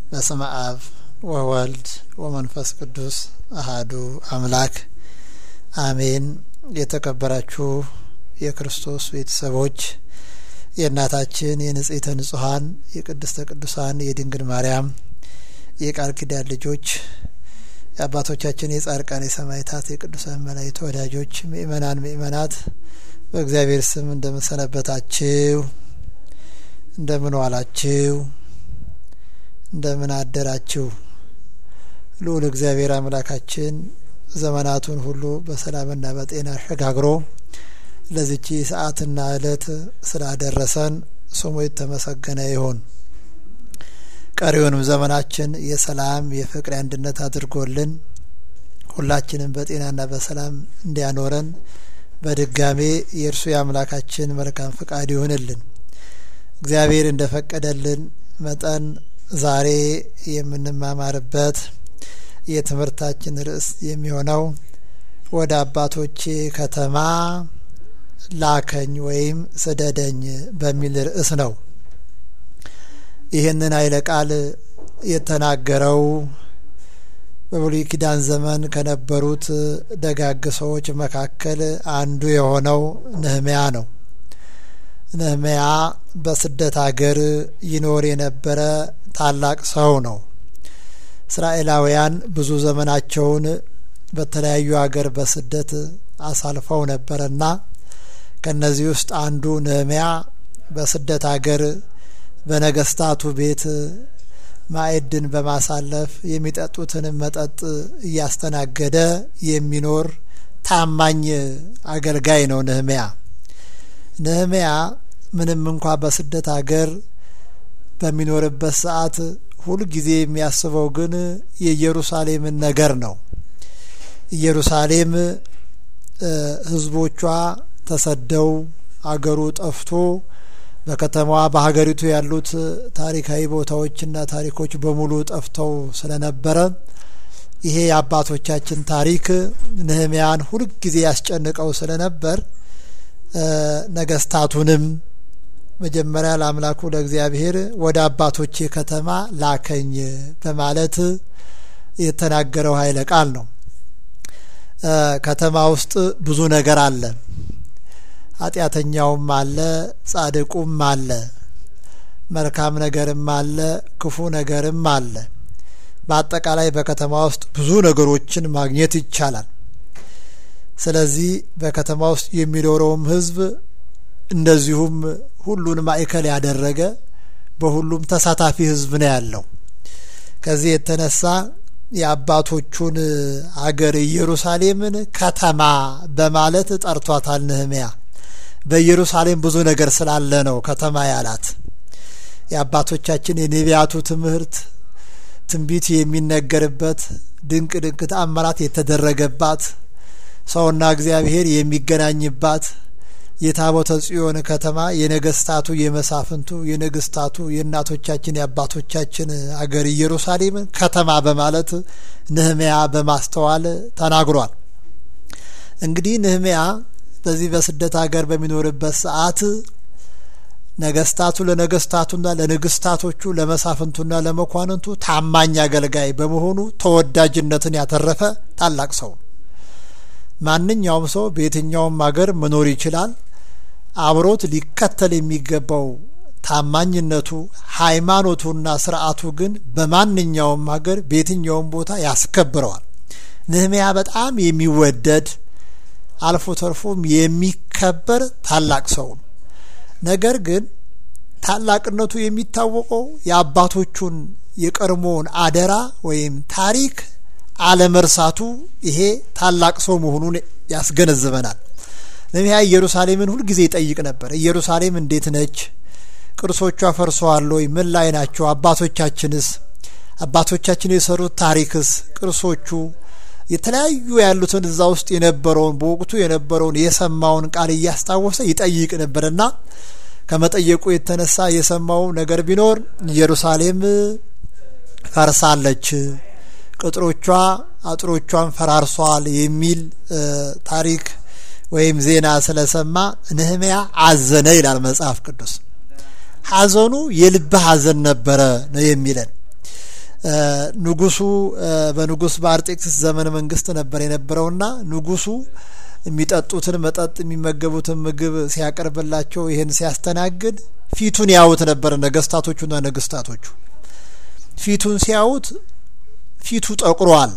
በስመ አብ ወወልድ ወመንፈስ ቅዱስ አሃዱ አምላክ አሜን። የተከበራችሁ የክርስቶስ ቤተሰቦች የእናታችን የንጽሕተ ንጹሐን የቅድስተ ቅዱሳን የድንግል ማርያም የቃል ኪዳን ልጆች የአባቶቻችን የጻድቃን የሰማዕታት የቅዱሳን መላእክት ወዳጆች ምእመናን ምእመናት በእግዚአብሔር ስም እንደምን ሰነበታችሁ? እንደምን ዋላችሁ? እንደምን አደራችሁ? ልዑል እግዚአብሔር አምላካችን ዘመናቱን ሁሉ በሰላምና በጤና አሸጋግሮ ለዚቺ ሰዓትና ዕለት ስላደረሰን ስሙ የተመሰገነ ይሁን። ቀሪውንም ዘመናችን የሰላም የፍቅር አንድነት አድርጎልን ሁላችንም በጤናና በሰላም እንዲያኖረን በድጋሜ የእርሱ የአምላካችን መልካም ፍቃድ ይሆንልን። እግዚአብሔር እንደፈቀደልን መጠን ዛሬ የምንማማርበት የትምህርታችን ርዕስ የሚሆነው ወደ አባቶቼ ከተማ ላከኝ ወይም ስደደኝ በሚል ርዕስ ነው። ይህንን ኃይለ ቃል የተናገረው በብሉይ ኪዳን ዘመን ከነበሩት ደጋግ ሰዎች መካከል አንዱ የሆነው ነህምያ ነው። ነህምያ በስደት አገር ይኖር የነበረ ታላቅ ሰው ነው። እስራኤላውያን ብዙ ዘመናቸውን በተለያዩ አገር በስደት አሳልፈው ነበረና ከነዚህ ውስጥ አንዱ ነህምያ በስደት አገር በነገስታቱ ቤት ማዕድን በማሳለፍ የሚጠጡትን መጠጥ እያስተናገደ የሚኖር ታማኝ አገልጋይ ነው ነህምያ። ነህምያ ምንም እንኳ በስደት አገር በሚኖርበት ሰዓት ሁልጊዜ የሚያስበው ግን የኢየሩሳሌምን ነገር ነው። ኢየሩሳሌም ሕዝቦቿ ተሰደው አገሩ ጠፍቶ በከተማዋ በሀገሪቱ ያሉት ታሪካዊ ቦታዎችና ታሪኮች በሙሉ ጠፍተው ስለነበረ ይሄ የአባቶቻችን ታሪክ ነህምያን ሁልጊዜ ያስጨንቀው ስለነበር ነገስታቱንም መጀመሪያ ለአምላኩ ለእግዚአብሔር ወደ አባቶቼ ከተማ ላከኝ በማለት የተናገረው ኃይለ ቃል ነው። ከተማ ውስጥ ብዙ ነገር አለ። ኃጢአተኛውም አለ፣ ጻድቁም አለ፣ መልካም ነገርም አለ፣ ክፉ ነገርም አለ። በአጠቃላይ በከተማ ውስጥ ብዙ ነገሮችን ማግኘት ይቻላል። ስለዚህ በከተማ ውስጥ የሚኖረውም ሕዝብ እንደዚሁም ሁሉን ማዕከል ያደረገ በሁሉም ተሳታፊ ሕዝብ ነው ያለው። ከዚህ የተነሳ የአባቶቹን አገር ኢየሩሳሌምን ከተማ በማለት ጠርቷታል ነህምያ። በኢየሩሳሌም ብዙ ነገር ስላለ ነው ከተማ ያላት። የአባቶቻችን የነቢያቱ ትምህርት ትንቢት የሚነገርበት ድንቅ ድንቅ ተአምራት የተደረገባት ሰውና እግዚአብሔር የሚገናኝባት የታቦተ ጽዮን ከተማ የነገስታቱ የመሳፍንቱ የነገስታቱ የእናቶቻችን የአባቶቻችን አገር ኢየሩሳሌምን ከተማ በማለት ነህምያ በማስተዋል ተናግሯል። እንግዲህ ነህምያ በዚህ በስደት ሀገር በሚኖርበት ሰዓት ነገስታቱ ለነገስታቱና ለንግስታቶቹ ለመሳፍንቱና ለመኳንንቱ ታማኝ አገልጋይ በመሆኑ ተወዳጅነትን ያተረፈ ታላቅ ሰው። ማንኛውም ሰው በየትኛውም ሀገር መኖር ይችላል። አብሮት ሊከተል የሚገባው ታማኝነቱ፣ ሃይማኖቱና ስርዓቱ ግን በማንኛውም ሀገር በየትኛውም ቦታ ያስከብረዋል። ነህምያ በጣም የሚወደድ አልፎ ተርፎም የሚከበር ታላቅ ሰው ነው። ነገር ግን ታላቅነቱ የሚታወቀው የአባቶቹን የቀድሞውን አደራ ወይም ታሪክ አለመርሳቱ ይሄ ታላቅ ሰው መሆኑን ያስገነዝበናል። ነህምያ ኢየሩሳሌምን ሁልጊዜ ይጠይቅ ነበር። ኢየሩሳሌም እንዴት ነች? ቅርሶቿ ፈርሰዋል ወይ? ምን ላይ ናቸው? አባቶቻችንስ አባቶቻችን የሰሩት ታሪክስ ቅርሶቹ የተለያዩ ያሉትን እዛ ውስጥ የነበረውን በወቅቱ የነበረውን የሰማውን ቃል እያስታወሰ ይጠይቅ ነበርና ከመጠየቁ የተነሳ የሰማው ነገር ቢኖር ኢየሩሳሌም ፈርሳለች፣ ቅጥሮቿ አጥሮቿን ፈራርሷል የሚል ታሪክ ወይም ዜና ስለሰማ ነህምያ አዘነ ይላል መጽሐፍ ቅዱስ። ሐዘኑ የልብ ሐዘን ነበረ ነው የሚለን። ንጉሱ በንጉስ በአርጤክስስ ዘመነ መንግስት ነበር የነበረውና ንጉሱ የሚጠጡትን መጠጥ የሚመገቡትን ምግብ ሲያቀርብላቸው ይህን ሲያስተናግድ ፊቱን ያዩት ነበር ነገስታቶቹና ነገስታቶቹ ፊቱን ሲያዩት ፊቱ ጠቁሯል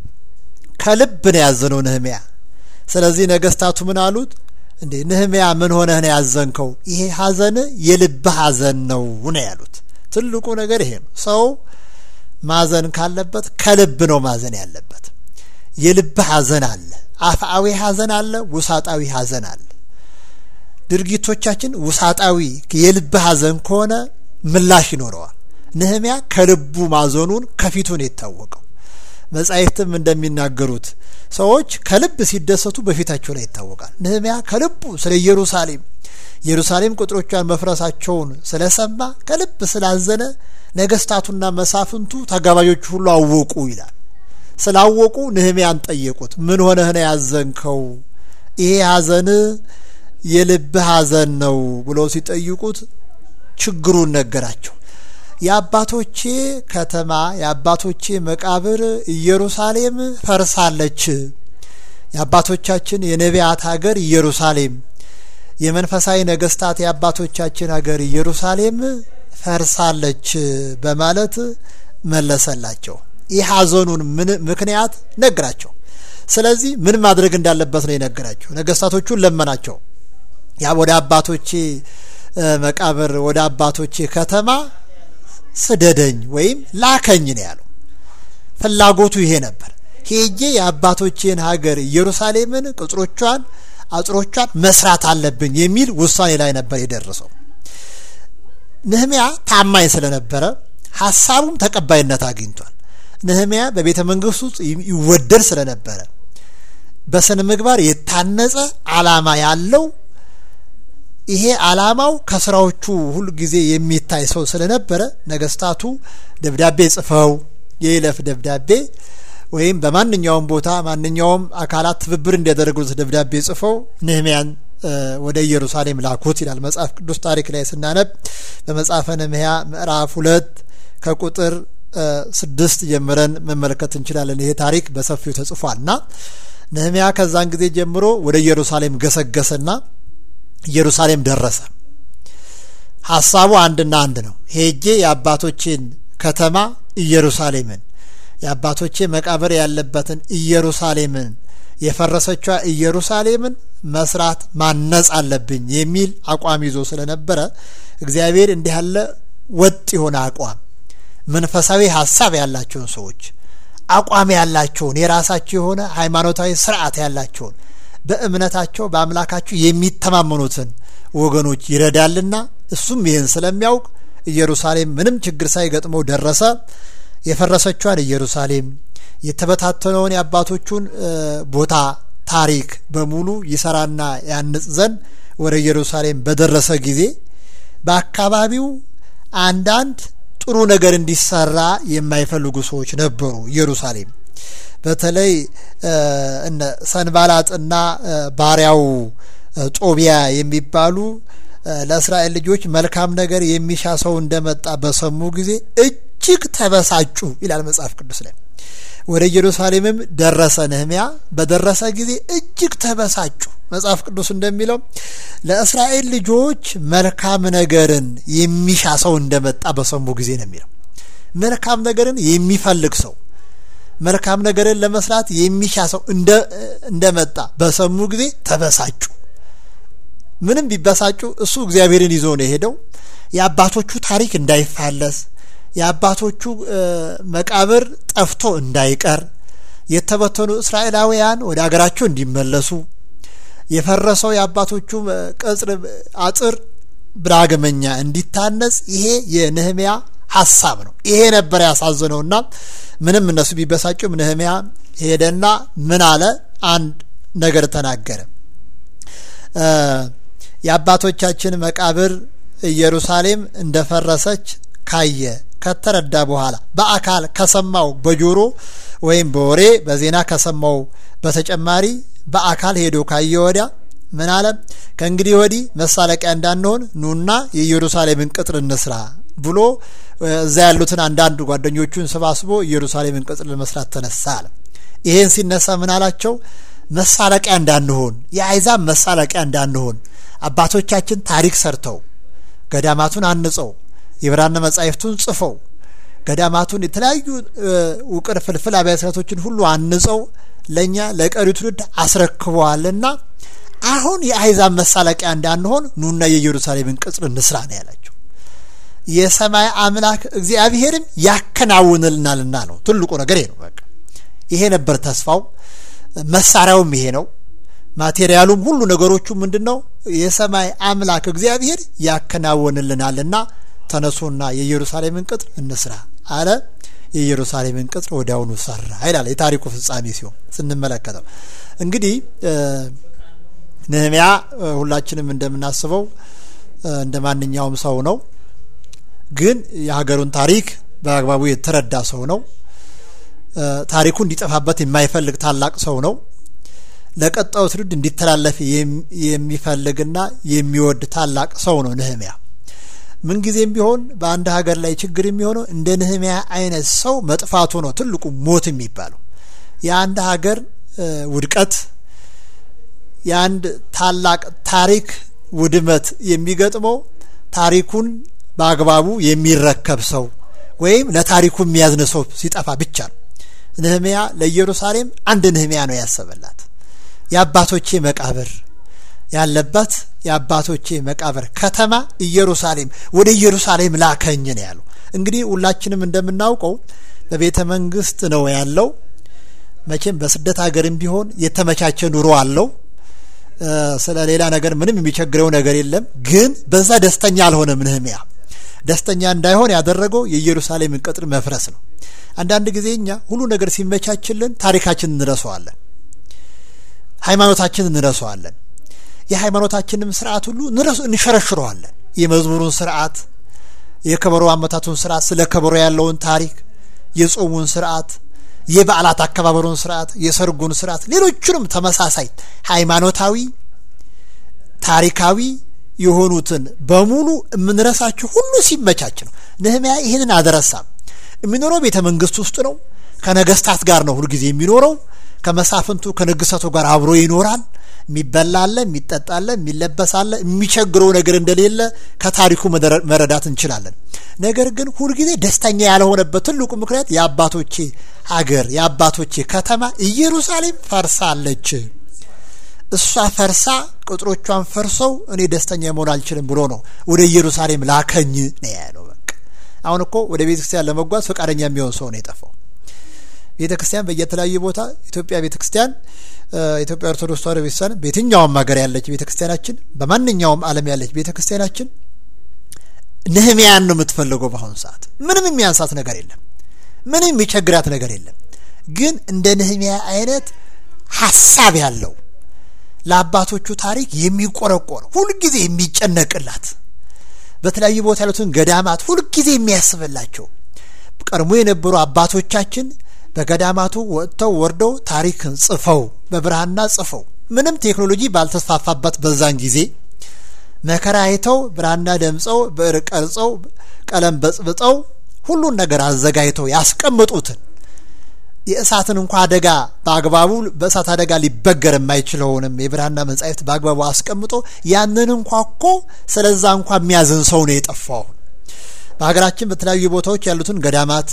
ከልብ ነው ያዘነው ነህሚያ ስለዚህ ነገስታቱ ምን አሉት እንዴ ነህሚያ ምን ሆነህ ነው ያዘንከው ይሄ ሀዘን የልብ ሀዘን ነው ነው ያሉት ትልቁ ነገር ይሄ ነው ሰው ማዘን ካለበት ከልብ ነው ማዘን ያለበት የልብ ሀዘን አለ አፍአዊ ሀዘን አለ ውሳጣዊ ሀዘን አለ ድርጊቶቻችን ውሳጣዊ የልብ ሀዘን ከሆነ ምላሽ ይኖረዋል ነህሚያ ከልቡ ማዘኑን ከፊቱን የታወቀው መጻሕፍትም እንደሚናገሩት ሰዎች ከልብ ሲደሰቱ በፊታቸው ላይ ይታወቃል ነህሚያ ከልቡ ስለ ኢየሩሳሌም ኢየሩሳሌም ቅጥሮቿን መፍረሳቸውን ስለሰማ ከልብ ስላዘነ ነገስታቱና መሳፍንቱ ተጋባዦቹ ሁሉ አወቁ ይላል ስላወቁ ነህሚያን ጠየቁት ምን ሆነህ ነው ያዘንከው ይሄ ሀዘን የልብ ሀዘን ነው ብለው ሲጠይቁት ችግሩን ነገራቸው የአባቶቼ ከተማ የአባቶቼ መቃብር ኢየሩሳሌም ፈርሳለች የአባቶቻችን የነቢያት ሀገር ኢየሩሳሌም የመንፈሳዊ ነገስታት የአባቶቻችን ሀገር ኢየሩሳሌም ፈርሳለች በማለት መለሰላቸው ይህ ሀዘኑን ምን ምክንያት ነግራቸው ስለዚህ ምን ማድረግ እንዳለበት ነው የነገራቸው ነገስታቶቹን ለመናቸው ያ ወደ አባቶቼ መቃብር ወደ አባቶቼ ከተማ ስደደኝ ወይም ላከኝ ነው ያለው ፍላጎቱ ይሄ ነበር ሄጄ የአባቶቼን ሀገር ኢየሩሳሌምን ቅጽሮቿን አጥሮቿን መስራት አለብኝ የሚል ውሳኔ ላይ ነበር የደረሰው ነህሚያ ታማኝ ስለነበረ ሀሳቡም ተቀባይነት አግኝቷል ነህሚያ በቤተ መንግስት ውስጥ ይወደድ ስለነበረ በስነ ምግባር የታነጸ አላማ ያለው ይሄ አላማው ከስራዎቹ ሁሉ ጊዜ የሚታይ ሰው ስለነበረ ነገስታቱ ደብዳቤ ጽፈው የይለፍ ደብዳቤ ወይም በማንኛውም ቦታ ማንኛውም አካላት ትብብር እንዲያደርጉት ደብዳቤ ጽፈው ነህሚያን ወደ ኢየሩሳሌም ላኩት ይላል መጽሐፍ ቅዱስ ታሪክ ላይ ስናነብ በመጽሐፈ ነህምያ ምዕራፍ ሁለት ከቁጥር ስድስት ጀምረን መመልከት እንችላለን ይሄ ታሪክ በሰፊው ተጽፏል እና ነህምያ ከዛን ጊዜ ጀምሮ ወደ ኢየሩሳሌም ገሰገሰና ኢየሩሳሌም ደረሰ ሀሳቡ አንድና አንድ ነው ሄጄ የአባቶችን ከተማ ኢየሩሳሌምን የአባቶቼ መቃብር ያለበትን ኢየሩሳሌምን የፈረሰቿ ኢየሩሳሌምን መስራት ማነጽ አለብኝ የሚል አቋም ይዞ ስለነበረ እግዚአብሔር እንዲህ ያለ ወጥ የሆነ አቋም መንፈሳዊ ሀሳብ ያላቸውን ሰዎች አቋም ያላቸውን የራሳቸው የሆነ ሃይማኖታዊ ስርዓት ያላቸውን በእምነታቸው በአምላካቸው የሚተማመኑትን ወገኖች ይረዳልና እሱም ይህን ስለሚያውቅ ኢየሩሳሌም ምንም ችግር ሳይገጥመው ደረሰ የፈረሰቿን ኢየሩሳሌም የተበታተነውን የአባቶቹን ቦታ ታሪክ በሙሉ ይሰራና ያንጽ ዘንድ ወደ ኢየሩሳሌም በደረሰ ጊዜ በአካባቢው አንዳንድ ጥሩ ነገር እንዲሰራ የማይፈልጉ ሰዎች ነበሩ ኢየሩሳሌም በተለይ እነ ሰንባላጥና ባሪያው ጦቢያ የሚባሉ ለእስራኤል ልጆች መልካም ነገር የሚሻ ሰው እንደመጣ በሰሙ ጊዜ እጅግ ተበሳጩ ይላል መጽሐፍ ቅዱስ ላይ ወደ ኢየሩሳሌምም ደረሰ ነህሚያ በደረሰ ጊዜ እጅግ ተበሳጩ መጽሐፍ ቅዱስ እንደሚለው ለእስራኤል ልጆች መልካም ነገርን የሚሻ ሰው እንደመጣ በሰሙ ጊዜ ነው የሚለው መልካም ነገርን የሚፈልግ ሰው መልካም ነገርን ለመስራት የሚሻ ሰው እንደመጣ በሰሙ ጊዜ ተበሳጩ ምንም ቢበሳጩ እሱ እግዚአብሔርን ይዞ ነው የሄደው የአባቶቹ ታሪክ እንዳይፋለስ የአባቶቹ መቃብር ጠፍቶ እንዳይቀር የተበተኑ እስራኤላውያን ወደ አገራቸው እንዲመለሱ የፈረሰው የአባቶቹ ቅጽር አጥር ብራገመኛ እንዲታነጽ ይሄ የነህሚያ ሀሳብ ነው ይሄ ነበር ያሳዝነውና ምንም እነሱ ቢበሳጩም ነህሚያ ሄደና ምን አለ አንድ ነገር ተናገረ የአባቶቻችን መቃብር ኢየሩሳሌም እንደፈረሰች ካየ ከተረዳ በኋላ በአካል ከሰማው በጆሮ ወይም በወሬ በዜና ከሰማው በተጨማሪ በአካል ሄዶ ካየ ወዲያ ምን አለ ከእንግዲህ ወዲህ መሳለቂያ እንዳንሆን ኑና የኢየሩሳሌምን ቅጥር እንስራ ብሎ እዛ ያሉትን አንዳንድ ጓደኞቹን ሰባስቦ ኢየሩሳሌምን ቅጽር ለመስራት ተነሳ አለ። ይሄን ሲነሳ ምን አላቸው? መሳለቂያ እንዳንሆን፣ የአይዛብ መሳለቂያ እንዳንሆን አባቶቻችን ታሪክ ሰርተው ገዳማቱን አንጸው የብራና መጻሕፍቱን ጽፈው ገዳማቱን የተለያዩ ውቅር ፍልፍል አብያተ ክርስቲያናቶችን ሁሉ አንጸው ለእኛ ለቀሪው ትውልድ አስረክበዋልና አሁን የአሕዛብ መሳለቂያ እንዳንሆን ኑና የኢየሩሳሌምን ቅጽር እንስራ ነው ያላቸው። የሰማይ አምላክ እግዚአብሔርም ያከናውንልናልና ነው ትልቁ ነገር ይሄ ነው። በቃ ይሄ ነበር ተስፋው። መሳሪያውም ይሄ ነው። ማቴሪያሉም ሁሉ ነገሮቹ ምንድን ነው? የሰማይ አምላክ እግዚአብሔር ያከናውንልናልና ተነሱና የኢየሩሳሌምን ቅጥር እንስራ አለ። የኢየሩሳሌምን ቅጥር ወዲያውኑ ሰራ ይላል የታሪኩ ፍጻሜ ሲሆን ስንመለከተው እንግዲህ ነህምያ ሁላችንም እንደምናስበው እንደ ማንኛውም ሰው ነው። ግን የሀገሩን ታሪክ በአግባቡ የተረዳ ሰው ነው። ታሪኩ እንዲጠፋበት የማይፈልግ ታላቅ ሰው ነው። ለቀጣዩ ትውልድ እንዲተላለፍ የሚፈልግና የሚወድ ታላቅ ሰው ነው ነህምያ። ምንጊዜም ቢሆን በአንድ ሀገር ላይ ችግር የሚሆነው እንደ ነህምያ አይነት ሰው መጥፋቱ ነው ትልቁ ሞት የሚባለው። የአንድ ሀገር ውድቀት፣ የአንድ ታላቅ ታሪክ ውድመት የሚገጥመው ታሪኩን በአግባቡ የሚረከብ ሰው ወይም ለታሪኩ የሚያዝን ሰው ሲጠፋ ብቻ ነው። ነህምያ ለኢየሩሳሌም አንድ ነህምያ ነው ያሰበላት። የአባቶቼ መቃብር ያለበት የአባቶቼ መቃብር ከተማ ኢየሩሳሌም፣ ወደ ኢየሩሳሌም ላከኝ ነው ያለው። እንግዲህ ሁላችንም እንደምናውቀው በቤተ መንግስት ነው ያለው። መቼም በስደት ሀገርም ቢሆን የተመቻቸ ኑሮ አለው። ስለ ሌላ ነገር ምንም የሚቸግረው ነገር የለም። ግን በዛ ደስተኛ አልሆነም ነህምያ። ደስተኛ እንዳይሆን ያደረገው የኢየሩሳሌምን ቅጥር መፍረስ ነው። አንዳንድ ጊዜ እኛ ሁሉ ነገር ሲመቻችልን ታሪካችንን እንረሳዋለን፣ ሃይማኖታችንን እንረሳዋለን። የሃይማኖታችንም ስርዓት ሁሉ እንሸረሽረዋለን። የመዝሙሩን ስርዓት፣ የከበሮ አመታቱን ስርዓት፣ ስለ ከበሮ ያለውን ታሪክ፣ የጾሙን ስርዓት፣ የበዓላት አከባበሩን ስርዓት፣ የሰርጉን ስርዓት፣ ሌሎቹንም ተመሳሳይ ሃይማኖታዊ ታሪካዊ የሆኑትን በሙሉ የምንረሳቸው ሁሉ ሲመቻች ነው። ነህምያ ይህንን አልረሳም። የሚኖረው ቤተ መንግስት ውስጥ ነው። ከነገስታት ጋር ነው ሁልጊዜ የሚኖረው። ከመሳፍንቱ ከንግሰቱ ጋር አብሮ ይኖራል። የሚበላለ፣ የሚጠጣለ፣ የሚለበሳለ የሚቸግረው ነገር እንደሌለ ከታሪኩ መረዳት እንችላለን። ነገር ግን ሁልጊዜ ደስተኛ ያልሆነበት ትልቁ ምክንያት የአባቶቼ ሀገር የአባቶቼ ከተማ ኢየሩሳሌም ፈርሳለች። እሷ ፈርሳ ቅጥሮቿን ፈርሰው እኔ ደስተኛ መሆን አልችልም ብሎ ነው ወደ ኢየሩሳሌም ላከኝ ነው ያለው። በቃ አሁን እኮ ወደ ቤተ ክርስቲያን ለመጓዝ ፈቃደኛ የሚሆን ሰው ነው የጠፋው። ቤተ ክርስቲያን በየተለያዩ ቦታ ኢትዮጵያ ቤተ ክርስቲያን ኢትዮጵያ ኦርቶዶክስ ተዋሕዶ ቤተክርስቲያን በየትኛውም ሀገር ያለች ቤተ ክርስቲያናችን በማንኛውም ዓለም ያለች ቤተ ክርስቲያናችን ነህምያን ነው የምትፈልገው። በአሁኑ ሰዓት ምንም የሚያንሳት ነገር የለም። ምንም የሚቸግራት ነገር የለም። ግን እንደ ነህምያ አይነት ሀሳብ ያለው ለአባቶቹ ታሪክ የሚቆረቆር ሁልጊዜ የሚጨነቅላት በተለያዩ ቦታ ያሉትን ገዳማት ሁልጊዜ የሚያስብላቸው ቀድሞ የነበሩ አባቶቻችን በገዳማቱ ወጥተው ወርደው ታሪክን ጽፈው በብራና ጽፈው ምንም ቴክኖሎጂ ባልተስፋፋበት በዛን ጊዜ መከራ አይተው ብራና ደምጸው ብዕር ቀርጸው ቀለም በጽብጠው ሁሉን ነገር አዘጋጅተው ያስቀምጡትን የእሳትን እንኳ አደጋ በአግባቡ በእሳት አደጋ ሊበገር የማይችለውንም የብራና መጻሕፍት በአግባቡ አስቀምጦ ያንን እንኳ እኮ ስለዛ እንኳ የሚያዝን ሰው ነው የጠፋው። በሀገራችን በተለያዩ ቦታዎች ያሉትን ገዳማት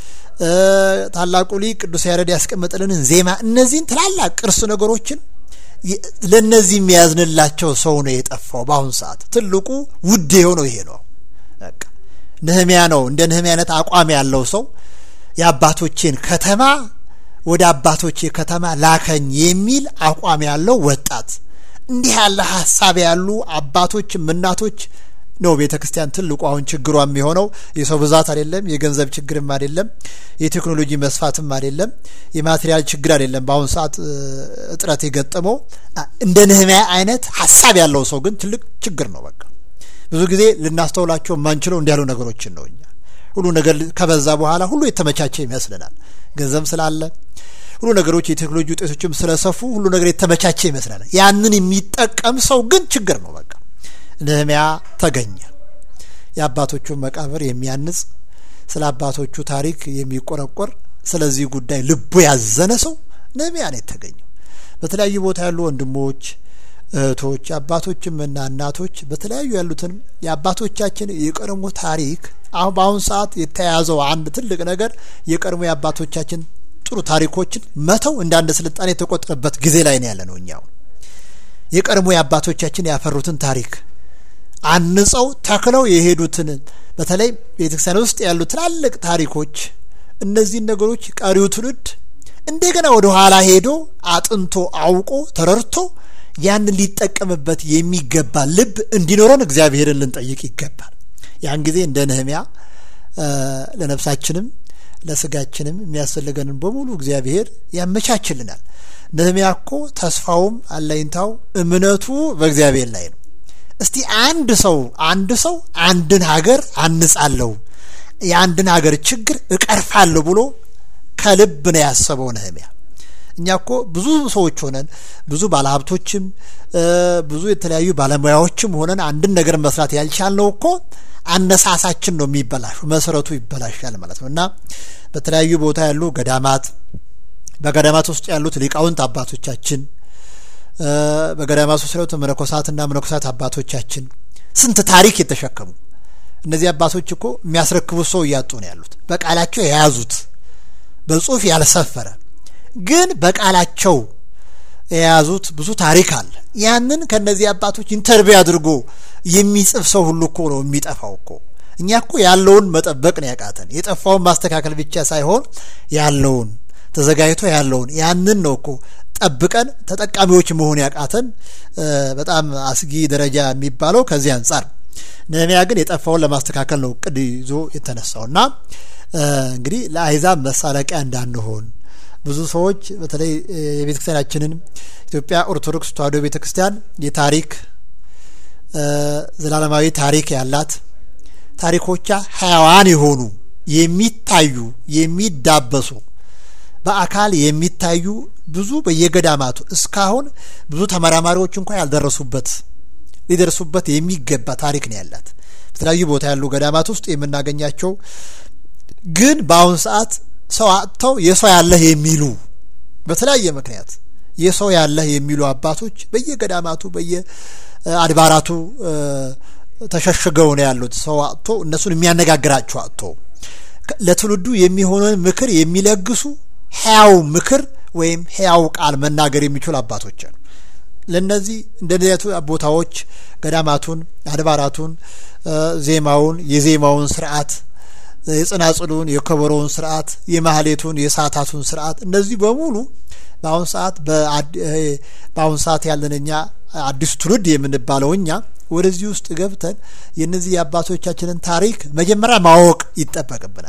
ታላቁ ሊቅ ቅዱስ ያሬድ ያስቀመጥልንን ዜማ እነዚህን ትላላቅ ቅርስ ነገሮችን ለእነዚህ የሚያዝንላቸው ሰው ነው የጠፋው። በአሁኑ ሰዓት ትልቁ ውድ የሆነው ይሄ ነው። በቃ ነህምያ ነው እንደ ነህምያ አይነት አቋም ያለው ሰው የአባቶቼን ከተማ ወደ አባቶቼ ከተማ ላከኝ የሚል አቋም ያለው ወጣት እንዲህ ያለ ሀሳብ ያሉ አባቶችም እናቶች ነው ቤተ ክርስቲያን ትልቁ አሁን ችግሯ የሚሆነው የሰው ብዛት አይደለም፣ የገንዘብ ችግርም አይደለም፣ የቴክኖሎጂ መስፋትም አይደለም፣ የማቴሪያል ችግር አይደለም። በአሁኑ ሰዓት እጥረት የገጠመው እንደ ነህምያ አይነት ሀሳብ ያለው ሰው ግን ትልቅ ችግር ነው። በቃ ብዙ ጊዜ ልናስተውላቸው የማንችለው እንዲያሉ ነገሮችን ነው እኛ ሁሉ ነገር ከበዛ በኋላ ሁሉ የተመቻቸ ይመስልናል። ገንዘብ ስላለ ሁሉ ነገሮች የቴክኖሎጂ ውጤቶችም ስለሰፉ ሁሉ ነገር የተመቻቸ ይመስላል። ያንን የሚጠቀም ሰው ግን ችግር ነው። በቃ ነህምያ ተገኘ። የአባቶቹን መቃብር የሚያንጽ ስለ አባቶቹ ታሪክ የሚቆረቆር ስለዚህ ጉዳይ ልቡ ያዘነ ሰው ነህምያ ነው የተገኘው። በተለያዩ ቦታ ያሉ ወንድሞች እህቶች፣ አባቶችም እና እናቶች በተለያዩ ያሉትን የአባቶቻችን የቀድሞ ታሪክ አሁን በአሁኑ ሰዓት የተያያዘው አንድ ትልቅ ነገር የቀድሞ የአባቶቻችን ጥሩ ታሪኮችን መተው እንደ አንድ ስልጣኔ የተቆጠረበት ጊዜ ላይ ነው ያለ ነው። እኛው የቀድሞ የአባቶቻችን ያፈሩትን ታሪክ አንጸው ተክለው የሄዱትን በተለይ ቤተክርስቲያን ውስጥ ያሉ ትላልቅ ታሪኮች እነዚህን ነገሮች ቀሪው ትውልድ እንደገና ወደ ኋላ ሄዶ አጥንቶ አውቆ ተረድቶ ያንን ሊጠቀምበት የሚገባ ልብ እንዲኖረን እግዚአብሔርን ልንጠይቅ ይገባል። ያን ጊዜ እንደ ነህምያ ለነፍሳችንም ለስጋችንም የሚያስፈልገንን በሙሉ እግዚአብሔር ያመቻችልናል። ነህምያ እኮ ተስፋውም አለኝታው እምነቱ በእግዚአብሔር ላይ ነው። እስቲ አንድ ሰው አንድ ሰው አንድን ሀገር አንጻለሁ የአንድን ሀገር ችግር እቀርፋለሁ ብሎ ከልብ ነው ያሰበው ነህምያ። እኛ እኮ ብዙ ሰዎች ሆነን ብዙ ባለሀብቶችም ብዙ የተለያዩ ባለሙያዎችም ሆነን አንድን ነገር መስራት ያልቻልነው እኮ አነሳሳችን ነው የሚበላሹ፣ መሰረቱ ይበላሻል ማለት ነው እና በተለያዩ ቦታ ያሉ ገዳማት በገዳማት ውስጥ ያሉት ሊቃውንት አባቶቻችን በገዳማት ውስጥ ያሉት መነኮሳትና መነኮሳት አባቶቻችን ስንት ታሪክ የተሸከሙ እነዚህ አባቶች እኮ የሚያስረክቡት ሰው እያጡ ነው ያሉት። በቃላቸው የያዙት በጽሁፍ ያልሰፈረ ግን በቃላቸው የያዙት ብዙ ታሪክ አለ። ያንን ከነዚህ አባቶች ኢንተርቪው አድርጎ የሚጽፍ ሰው ሁሉ እኮ ነው የሚጠፋው እኮ። እኛ እኮ ያለውን መጠበቅ ነው ያቃተን። የጠፋውን ማስተካከል ብቻ ሳይሆን ያለውን ተዘጋጅቶ ያለውን ያንን ነው እኮ ጠብቀን ተጠቃሚዎች መሆን ያቃተን። በጣም አስጊ ደረጃ የሚባለው ከዚህ አንጻር ነህምያ ግን የጠፋውን ለማስተካከል ነው እቅድ ይዞ የተነሳውና እንግዲህ ለአሕዛብ መሳለቂያ እንዳንሆን ብዙ ሰዎች በተለይ የቤተ ክርስቲያናችንን ኢትዮጵያ ኦርቶዶክስ ተዋሕዶ ቤተ ክርስቲያን የታሪክ ዘላለማዊ ታሪክ ያላት ታሪኮቿ ሕያዋን የሆኑ የሚታዩ የሚዳበሱ በአካል የሚታዩ ብዙ በየገዳማቱ እስካሁን ብዙ ተመራማሪዎች እንኳ ያልደረሱበት ሊደርሱበት የሚገባ ታሪክ ነው ያላት። በተለያዩ ቦታ ያሉ ገዳማት ውስጥ የምናገኛቸው ግን በአሁኑ ሰዓት ሰው አጥተው የሰው ያለህ የሚሉ በተለያየ ምክንያት የሰው ያለህ የሚሉ አባቶች በየገዳማቱ በየአድባራቱ ተሸሽገው ነው ያሉት። ሰው አጥቶ እነሱን የሚያነጋግራቸው አጥቶ ለትውልዱ የሚሆነውን ምክር የሚለግሱ ሕያው ምክር ወይም ሕያው ቃል መናገር የሚችሉ አባቶች ነው። ለነዚህ እንደነቱ ቦታዎች ገዳማቱን፣ አድባራቱን፣ ዜማውን፣ የዜማውን ስርዓት የጽናጽሉን የከበሮውን ስርዓት የማህሌቱን የሰዓታቱን ስርዓት እነዚህ በሙሉ በአሁን ሰዓት በአሁን ሰዓት ያለን እኛ አዲሱ ትውልድ የምንባለው እኛ ወደዚህ ውስጥ ገብተን የእነዚህ የአባቶቻችንን ታሪክ መጀመሪያ ማወቅ ይጠበቅብናል።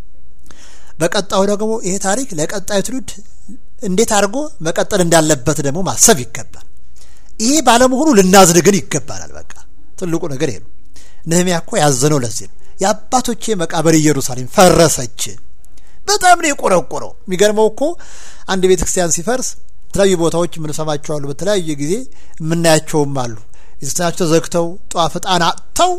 በቀጣዩ ደግሞ ይሄ ታሪክ ለቀጣዩ ትውልድ እንዴት አድርጎ መቀጠል እንዳለበት ደግሞ ማሰብ ይገባል። ይሄ ባለመሆኑ ልናዝን ግን ይገባናል። በቃ ትልቁ ነገር ይሄ ነው። ነህምያ እኮ ያዘነው ለዚህ ነው። የአባቶቼ መቃብር ኢየሩሳሌም ፈረሰች። በጣም ነው የቆረቆረው። የሚገርመው እኮ አንድ ቤተ ክርስቲያን ሲፈርስ የተለያዩ ቦታዎች የምንሰማቸው አሉ። በተለያየ ጊዜ የምናያቸውም አሉ። ቤተክርስቲያናቸው ተዘግተው ጧፍ ዕጣን አጥተው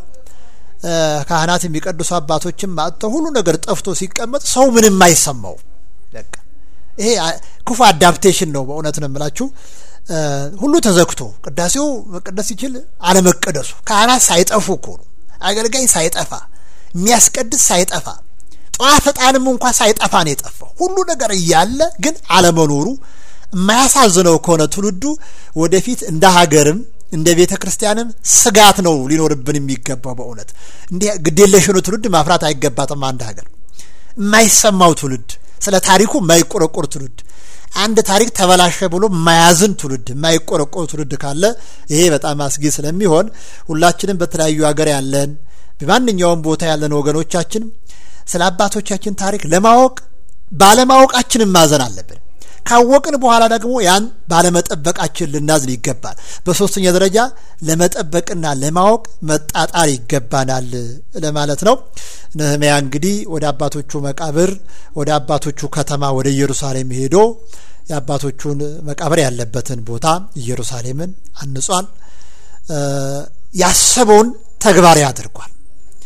ካህናት የሚቀድሱ አባቶችም አጥተው ሁሉ ነገር ጠፍቶ ሲቀመጥ ሰው ምንም አይሰማው። በቃ ይሄ ክፉ አዳፕቴሽን ነው። በእውነት ነው የምላችሁ። ሁሉ ተዘግቶ ቅዳሴው መቀደስ ሲችል አለመቀደሱ ካህናት ሳይጠፉ እኮ ነው አገልጋይ ሳይጠፋ የሚያስቀድስ ሳይጠፋ ጧፍ ዕጣንም እንኳ ሳይጠፋ ነው የጠፋው። ሁሉ ነገር እያለ ግን አለመኖሩ የማያሳዝነው ከሆነ ትውልዱ ወደፊት እንደ ሀገርም እንደ ቤተ ክርስቲያንም ስጋት ነው ሊኖርብን የሚገባው። በእውነት እንዲህ ግዴለሽኑ ትውልድ ማፍራት አይገባትም። አንድ ሀገር የማይሰማው ትውልድ፣ ስለ ታሪኩ የማይቆረቆር ትውልድ፣ አንድ ታሪክ ተበላሸ ብሎ የማያዝን ትውልድ፣ የማይቆረቆር ትውልድ ካለ ይሄ በጣም አስጊ ስለሚሆን ሁላችንም በተለያዩ ሀገር ያለን በማንኛውም ቦታ ያለን ወገኖቻችን ስለ አባቶቻችን ታሪክ ለማወቅ ባለማወቃችንን ማዘን አለብን። ካወቅን በኋላ ደግሞ ያን ባለመጠበቃችን ልናዝን ይገባል። በሶስተኛ ደረጃ ለመጠበቅና ለማወቅ መጣጣር ይገባናል ለማለት ነው። ነህምያ እንግዲህ ወደ አባቶቹ መቃብር ወደ አባቶቹ ከተማ ወደ ኢየሩሳሌም ሄዶ የአባቶቹን መቃብር ያለበትን ቦታ ኢየሩሳሌምን አንጿል። ያሰበውን ተግባራዊ አድርጓል።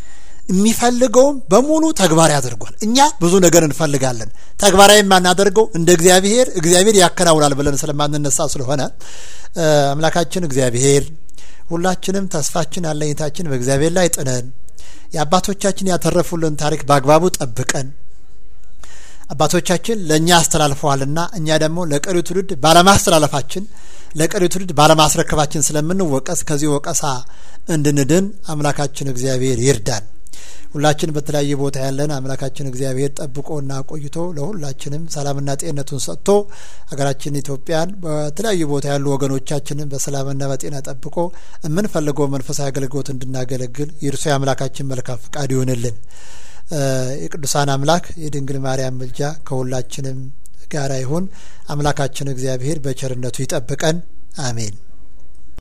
የሚፈልገውም በሙሉ ተግባራዊ አድርጓል። እኛ ብዙ ነገር እንፈልጋለን። ተግባራዊ የማናደርገው እንደ እግዚአብሔር እግዚአብሔር ያከናውናል ብለን ስለማንነሳ ስለሆነ አምላካችን እግዚአብሔር ሁላችንም ተስፋችን አለኝታችን በእግዚአብሔር ላይ ጥነን የአባቶቻችን ያተረፉልን ታሪክ በአግባቡ ጠብቀን አባቶቻችን ለእኛ አስተላልፈዋልና እኛ ደግሞ ለቀሪው ትውልድ ባለማስተላለፋችን ለቀሪው ትውልድ ባለማስረከባችን ስለምንወቀስ ከዚህ ወቀሳ እንድንድን አምላካችን እግዚአብሔር ይርዳን። ሁላችን በተለያየ ቦታ ያለን አምላካችን እግዚአብሔር ጠብቆና ቆይቶ ለሁላችንም ሰላምና ጤንነቱን ሰጥቶ ሀገራችን ኢትዮጵያን በተለያዩ ቦታ ያሉ ወገኖቻችንን በሰላምና በጤና ጠብቆ የምንፈልገው መንፈሳዊ አገልግሎት እንድናገለግል የእርሱ የአምላካችን መልካም ፍቃድ ይሆንልን። የቅዱሳን አምላክ የድንግል ማርያም ምልጃ ከሁላችንም ጋራ ይሁን። አምላካችን እግዚአብሔር በቸርነቱ ይጠብቀን። አሜን።